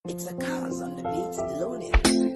It's a cause on the beats, loaded.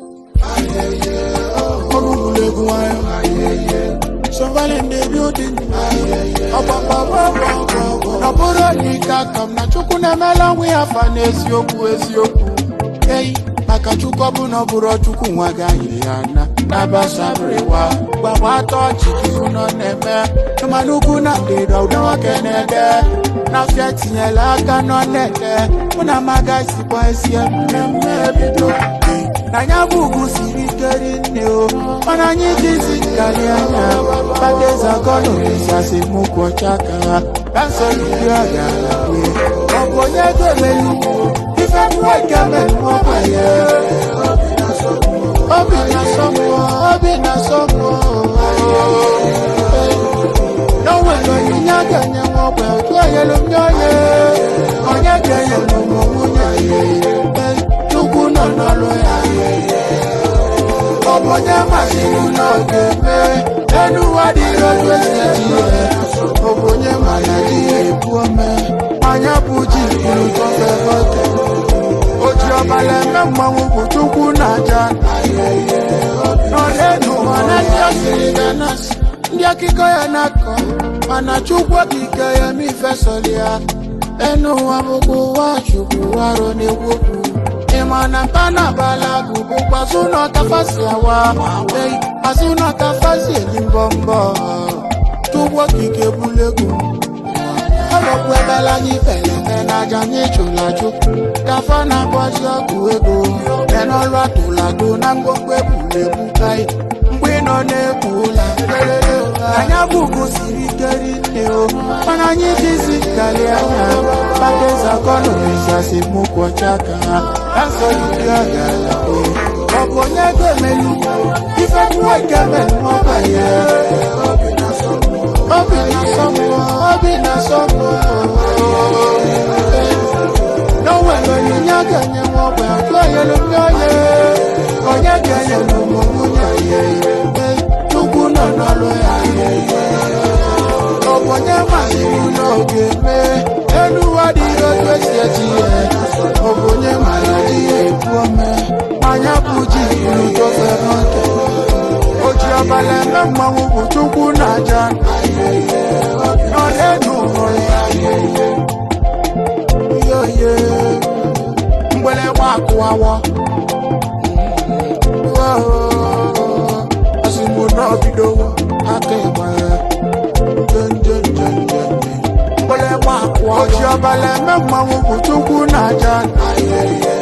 Olúkúlẹ̀kùn ayọ̀. Surveilling the building. Ọ̀pọ̀pọ̀pọ̀pọ̀pọ̀. N'ọbụrụ n'ike aka m na Chukwu na-emela nwa ya afa n'eziokwu eziokwu. Ei, maka Chukwu ọ bụ na ọ bụrụ Chukwu nwa gị anyị ya na nabasabiriwa. Gbagba atọ ọchị ka ihu nọ na-eme. Mana ugwu na ndịda ụdị nwoke na-ede. N'afịa tinyela aka nọ na-ede. Mụ na amaga sikwa esi mmemme ebido. na ya bụ ugwu siri ike rinne o mana anyị jizi nkali anya bateza kọlọrisasi mụkwụ ọcha ka ha kansọlidi agara wee ọ bụ onye ga-emelu ife nwoke menụọkwa ya obi na-asọ mmụọ obi na-asọ mmụọ n'onwere onyinye a ga-enye nwa ọgba otu onyelu ndị onye onye ga-enyelu m nwunye ya Chukwu nọ n'ọrụ ya ọ bụ onye masịrị n'oge mee elu ụwa dịghị otu esi eji ihe ọ bụ onye ma na ji ya ebu ome anya bụ ji buru tọfefote o ji ọbara eme mmanwụ bụ Chukwu na aja n'ọlenu ụwa na ndị ọ sịrị ga na-asị ndị akụkọ ya na-akọ mana Chukwu okike ya eme ifesọrọ ya enu ụwa bụkwa ụwa Chukwu arụ na-ekwu okwu ịma na mpa na abala bụ bụkwa azụ na ọkafasi awa ei azụ na ọkafasi eli mbọmbọ Chukwu okike bulegwu ọlọkwu ebela anyị felete n'aja anyị chụrụ achụ kafa na-akpọzi ọgwụ ego menọlụ atụlado na ngwongwo ebulebu kai mgbe ị nọ na-ekpu ụla anya bụ ugo siri ike rinne o mana anyị jizi kali anya bateza kọlọrisasi mụkwụ ọcha ka ha asọlidi ọgara ọ bụ onye ga-emelu ife nwoke menụọkwa ya obi na-asọ mmụọ obi na-asọ mmụọ n'onwere onyinye a ga-enye nwa ọgba atụ onyelu ndị onye onye ga-enyelu ụmụ nwunye ya Chukwu nọ n'ọrụ ya ọ bụ onye masịrị n'oge mee elu ụwa dịghị otu esi eji ihe ọ bụ onye mara ji ya ebu ome anya bụ ji buru tofe n'oke o ji ọbara eme mmanwụ bụ Chukwu na aja nọ n'elu ụlọ ya yoye mgbịrịgba akụwawo ọsịmụ n'obidowo aka ịgba ya njenjenjenjenje mgbịrịgba akụwa oji ọbara eme mmanwụ bụ Chukwu na aja